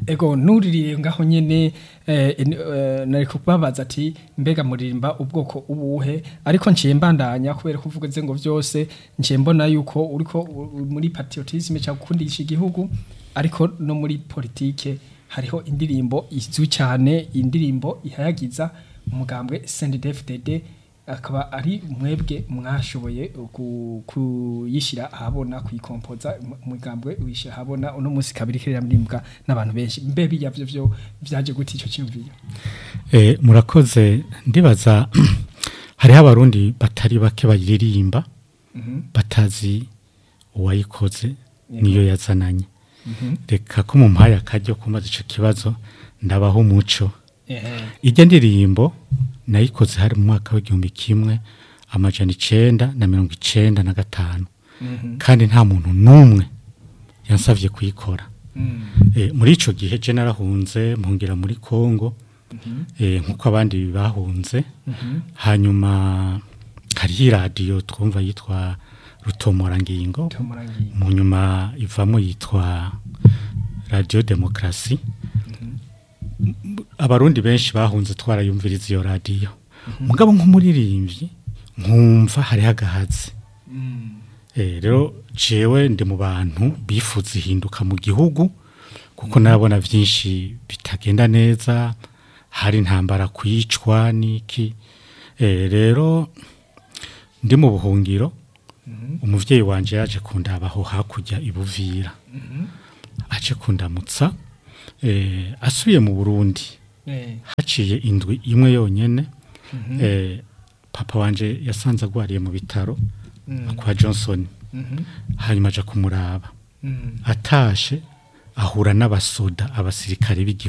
ego nuririye ngaho nyene eh, en- eh, nari kubabaza ati mbega muririmba ubwoko ubuhe ariko nciye mbandanya kubera ko uvuze ngo vyose nciye mbona yuko uriko u- u- muri patriotisme cyangwa gukundisha igihugu ariko no muri politike hariho indirimbo izwi cyane indirimbo ihayagiza umugambwe CNDD-FDD akaba ari mwebwe mwashoboye ku- kuyishyira ahabona kuyikompoza mu- umugambwe wishyira ahabona uno munsi kabiri kiririmbwa n'abantu benshi mbe bijya byo byo byaje gute icyo cyumviyo Eh, murakoze ndibaza hariho abarundi batari bake bayiririmba batazi uwayikoze niyo yazananye reka ko mu mpaye akaryo kumaze ico kibazo ndabaho umuco ijya ndirimbo nayikoze hari mu mwaka w'igihumbi kimwe amajana icenda na mirongo icenda na gatanu kandi nta muntu n'umwe yansavye kuyikora Eh, muri ico gihe je narahunze mpungera muri Kongo eh, nkuko abandi bahunze hanyuma hariho iradiyo twumva yitwa rutomorangingo mu nyuma ivamo yitwa radiyo demokarasi abarundi benshi bahunze twarayumviriza iyo radiyo mugabo nk'umuririmbyi nkumva hariho agahazi Eh, rero jewe ndi mu bantu bifuza ihinduka mu gihugu kuko nabona byinshi bitagenda neza hari intambara kwicwa n'iki Eh, rero ndi mu buhungiro umuvyeyi wanje yaje kundabaho hakurya ibuvira aje kundamutsa eh, asubiye mu burundi haciye indwi imwe yonyene eh, papa wanje yasanze agwariye mu bitaro kwa johnson hanyuma aja kumuraba atashe ahura n'abasoda abasirikare b'igihugu